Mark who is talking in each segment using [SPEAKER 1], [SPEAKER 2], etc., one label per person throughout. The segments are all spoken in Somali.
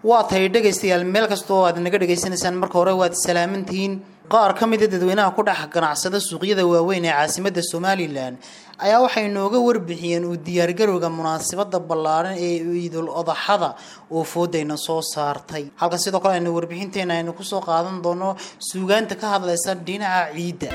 [SPEAKER 1] waa tahay dhegaystayaal meel kasta oo aad naga dhegaysanaysaan marka hore waad salaamantihiin qaar ka mida dadweynaha ku dhex ganacsada suuqyada waaweyn ee caasimada somalilan ayaa waxay nooga warbixiyeen uu diyaargarowga munaasabada ballaaran ee ciidul odaxada oo foodayna soo saartay halka sidoo kale aynu warbixinteena aynu kusoo qaadan doono suugaanta ka hadlaysa dhinaca ciidda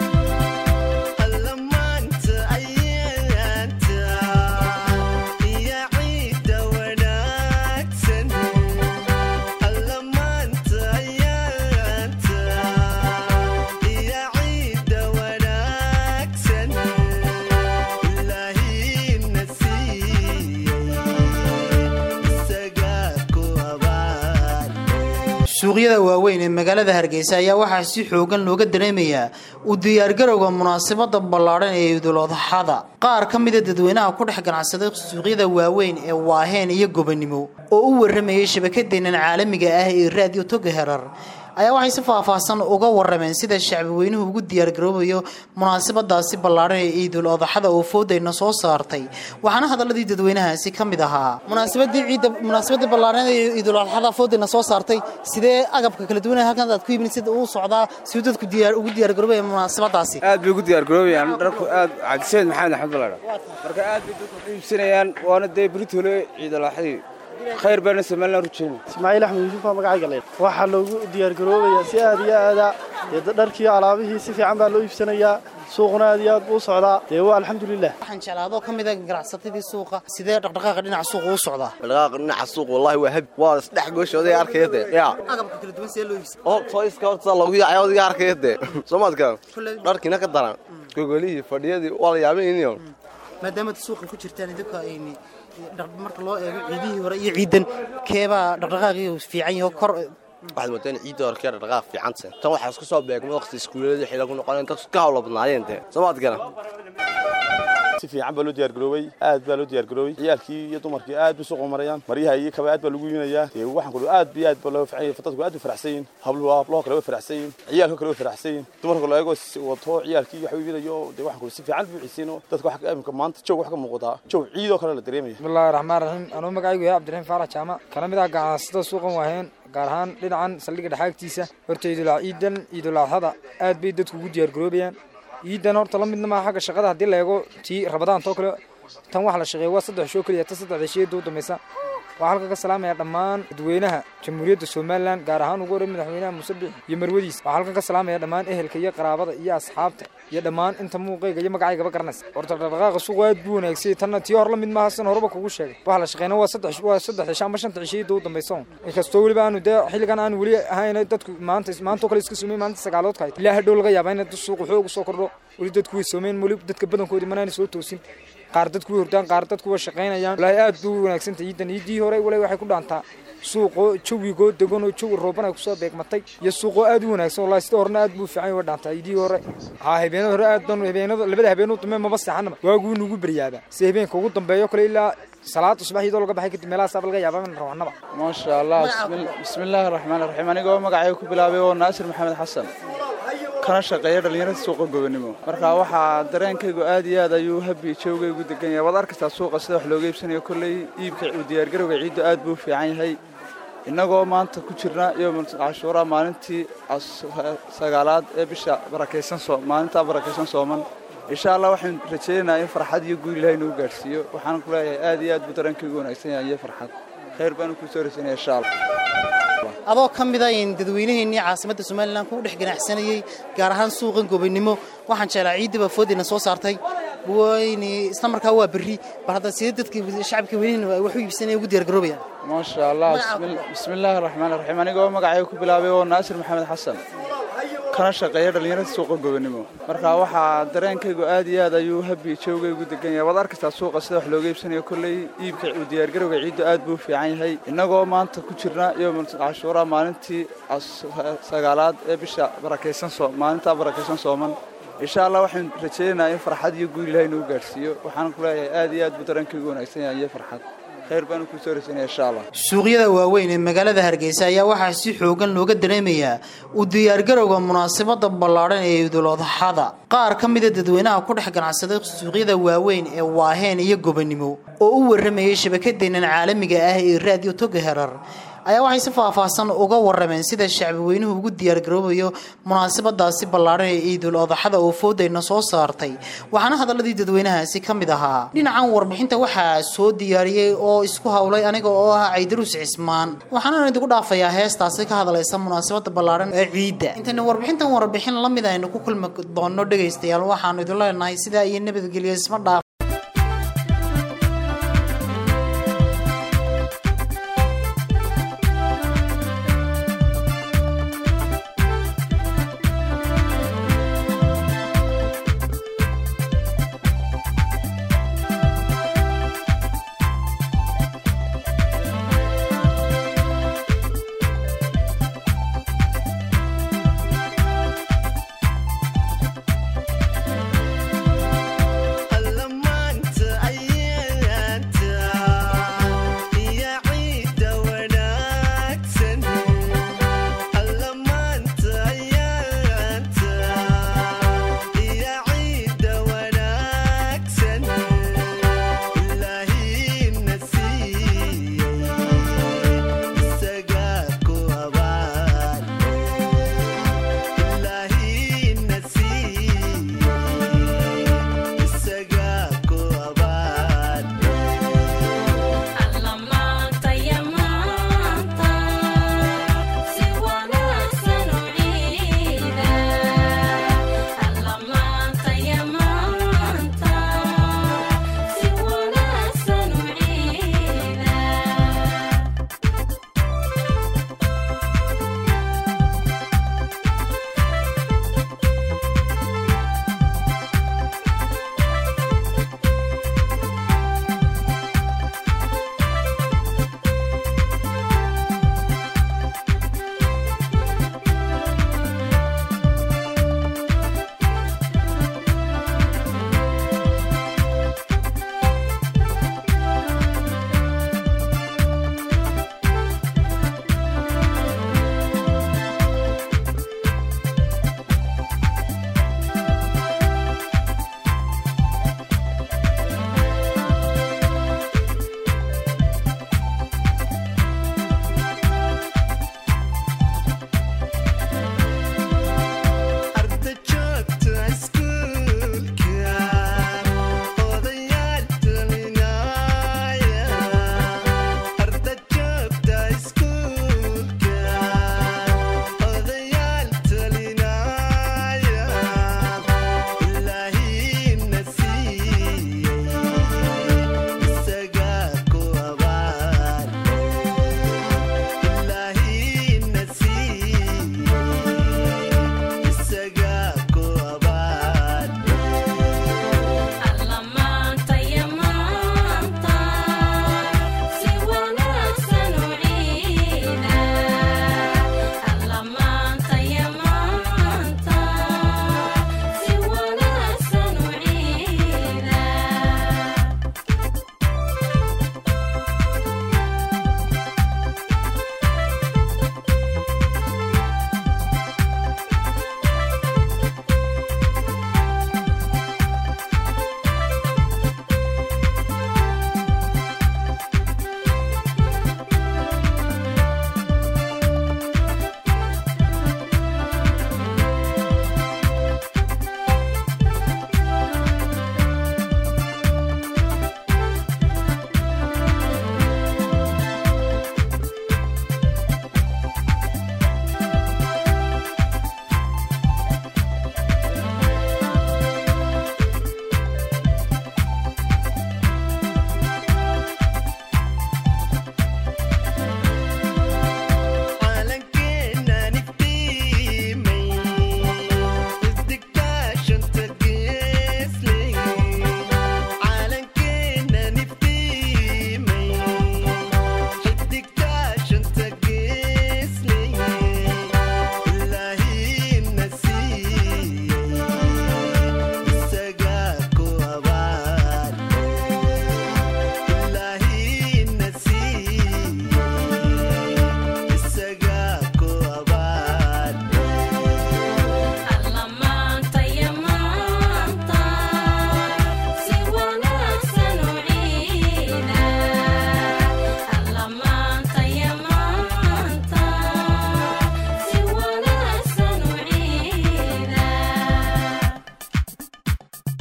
[SPEAKER 1] suuqyada waaweyn ee magaalada hargeysa ayaa waxaa si xoogan looga dareemayaa u diyaargarowga munaasabada ballaadhan ee idul-odaxada qaar ka mida dadweynaha ku dhex ganacsada suuqyada waaweyn ee waaheen iyo gobanimo oo u waramayay shabakadeenan caalamiga ah ee raadiyo toga herar ayaa waxay si faahfaahsan uga warameen sida shacbi weynuhu ugu diyaargaroobayo munaasabadaasi ballaadhan ee ciidul odaxada oo foodayna soo saartay waxaana hadaladii dadweynahaasi ka mid ahaa munaasabadii ciidda munaasabadii ballaadhan ee ciidul odaxada foodayna soo saartay sidee agabka kala duwan halkan aad ku yimid sida uu socdaa siduu dadku diyaar ugu diyaargaroobaya munaasabadaasi
[SPEAKER 2] aad bay ugu diyaargaroobayaan dharku aad cabdisayd maxamed axmed ballaadha marka aad bay dadku u iibsanayaan waana dee britole ciidul odaxadii khayr baana somalilan rujeyna
[SPEAKER 3] ismaaciil axmed yuusuf baa magacayga leh waxaa loogu diyaargaroobayaa si aad iyo aada dee dharkii alaabihii si fiican baa loo iibsanayaa suuquna aad iyo aad buu u socdaa dee waa alxamdulilah
[SPEAKER 1] waxaan jeclaadoo ka mida ganacsatadii suuqa sidee dhaqdhaqaaqa dhinaca suuqa u socdaa
[SPEAKER 4] dhaqaaqa dhinaca suuq wallahi waa habi waa isdhex gooshooday arkaya dee yaa
[SPEAKER 1] agabka kala duwan sidee loo iibsa
[SPEAKER 4] oo toiska horta loogu yaacay odiga arkaya dee soomaadka dharkiina ka daran gogolihii fadhiyadii waa la yaabayniyo
[SPEAKER 1] maadaama suuqa ku jirtaan idinka ayni marka loo eego ciidihii hore iyo ciidan keebaa dhaqdhaqaaqii fiican yaho kor
[SPEAKER 4] waxaad moodaa in ciidda hore kee dhaqdhaqaaq fiicanta tan waxaa isku soo beegma waqti iskuullada xilli ku noqoneen dadku ka hawla badnaayeen dee soomaadkana
[SPEAKER 5] si fiican baa loo diyaargaroobay aad baa loo diyaargaroobay ciyaalkii iyo dumarkii aad bay suuqa marayaan maryaha iyo kaba aad baa lagu iibinayaa dee waxaan ku aad iyo aad baa loo fican yahay dadku aad bay faraxsan yihin habluhu hablaha kale way faraxsan yihin ciyaalka kale way faraxsan yihin dumarka loo eego wato ciyaalkii wax iibinayo dee waxaan ku si fiican buu ciisiino dadka wax imika maanta joog wax ka muuqataa joog ciidoo kale la dareemaya
[SPEAKER 6] bismillahi raxmaan raxiim anuu magacaygu yahay cabdiraxiim faarax jaama kana mid ah ganacsatada suuqan waaheen gaar ahaan dhinacan saldhigga dhexaagtiisa horta ciidul ciidan ciidul adxada aad bay dadku ugu diyaargaroobayaan ciidan horta la midna maa xagga shaqada haddii la eego tii rabadaantoo kale tan waxa la shaqeeya waa saddex shoo keliya ta saddexda shiyada u dambaysa waxaa halka ka salaamaya dhammaan dadweynaha jamhuuriyadda somalilan gaar ahaan ugu horey madaxweynaha muuse bixi iyo marwadiis waxaa halkan ka salaamaya dhammaan ehelka iyo qaraabada iyo asxaabta iyo dhammaan inta muuqayga iyo magacaygaba garanaysa horta dhaqdhaqaaqa suuqa aad buu wanaagsay tanna tii hor la mid maaha san horeba kugu sheegay waxa la shaqeyna waa saddex waa saddex cisho ama shanta cishiyada u dambaysa inkastoo weliba aanu dee xilligan aanu weli ahayn dadku maanta maantoo kale iska sumay maalinta sagaaloodka hayta ilaa hadhow laga yaabaa in suuqu xoog usoo kordho weli dadku way soomeen weli dadka badankoodii manaana soo toosin qaar dadku way hordaan qaar dadku way shaqaynayaan walaahi aad buu wanaagsantahay ciidan ciidii hore walaahi waxay ku dhaantaa suuqoo jawigoo degan oo jawi rooban ay kusoo beegmatay iyo suuqoo aad u wanaagsan wallahi sida horena aad buu fiican way dhaantaa ciidii hore haa habeenada hore aad baan habeenada labada habeen u dambe maba seexanaba waaguu nugu baryaaba si habeenka ugu dambeeyo kale ilaa salaada subax iyadoo laga baxay kadib meelahaas laga yaabaa in rawanaba
[SPEAKER 2] maasha allah bismillaahi raxmaani raxiim anigoo magacayga ku bilaabay oo naasir maxamed xasan kana shaqeeya dhallinyarada suuqa gobonimo marka waxaa dareenkaygu aad iyo aad ayuu habi joogaygu degan yahay waad arkaysaa suuqa sida wax looga iibsanayo kolley iibka u diyaargarowga ciiddu aad buu fiican yahay innagoo maanta ku jirna yowmal cashuura maalintii sagaalaad ee bisha barakaysan soo maalintaa barakaysan sooman insha allah waxaan rajaynaynaa in farxad iyo guul ilahay nagu gaadhsiiyo waxaan ku leeyahay aad iyo aad buu dareenkaygu wanaagsan yahay iyo farxad khayr baanu kuu soo rajaynaya insha allah
[SPEAKER 1] adoo ka mid a dadweynaheennii caasimadda somalilan ku dhex ganacsanayey gaar ahaan suuqan gobanimo waxaan jeclaa ciiddiba foodina soo saartay wayni isla markaa waa berri bal hadda sidee dadka shacabka weynihin wax u iibsanaya ugu diyaargaroobayaan
[SPEAKER 2] maasha allah bismillaahi raxmaani raxiim anigoo magacayga ku bilaabay oo naasir maxamed xasan kana shaqeeya dhallinyarada suuqa gobonimo marka waxaa dareenkaygu aad iyo aad ayuu habi joogaygu degan yahay waad arkaysaa suuqa sida wax looga iibsanayo kolley iibka u diyaargarowga ciiddu aad buu fiican yahay innagoo maanta ku jirna yowmal cashuura maalintii sagaalaad ee bisha barakaysan soo maalintaa barakaysan sooman insha allah waxaan rajaynaynaa in farxad iyo guul ilahay nagu gaadhsiiyo waxaan ku leeyahay aad iyo aad buu dareenkaygu wanaagsan yahay iyo farxad khayr baanu kuu soo rajaynaya insha allah
[SPEAKER 1] suuqyada waaweyn ee magaalada hargeysa ayaa waxaa si xoogan looga dareemayaa u diyaargarowga munaasabada ballaadhan ee ciidul odaxada qaar ka mida dadweynaha ku dhex ganacsada suuqyada waaweyn ee waaheen iyo gobanimo oo u waramayay shabakadeenan caalamiga ah ee raadiyo toga herar ayaa waxay si faahfaahsan uga warameen sida shacbi weynuhu ugu diyaargaroobayo munaasabadaasi ballaadhan ee ciidul odaxada oo foodayna soo saartay waxaana hadaladii dadweynahaasi ka mid ahaa dhinacan warbixinta waxaa soo diyaariyey oo isku howlay aniga oo ah caydaruus cismaan waxaana idigu dhaafayaa heestaasi ka hadlaysa munaasabada ballaadhan ee ciidda intayna warbixintan warbixin la mid aynu ku kulmi doono dhegaystayaal waxaanu idin leenahay sidaa iyo nabadgelyo isma dhaaf
[SPEAKER 7] alla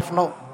[SPEAKER 1] dhaafno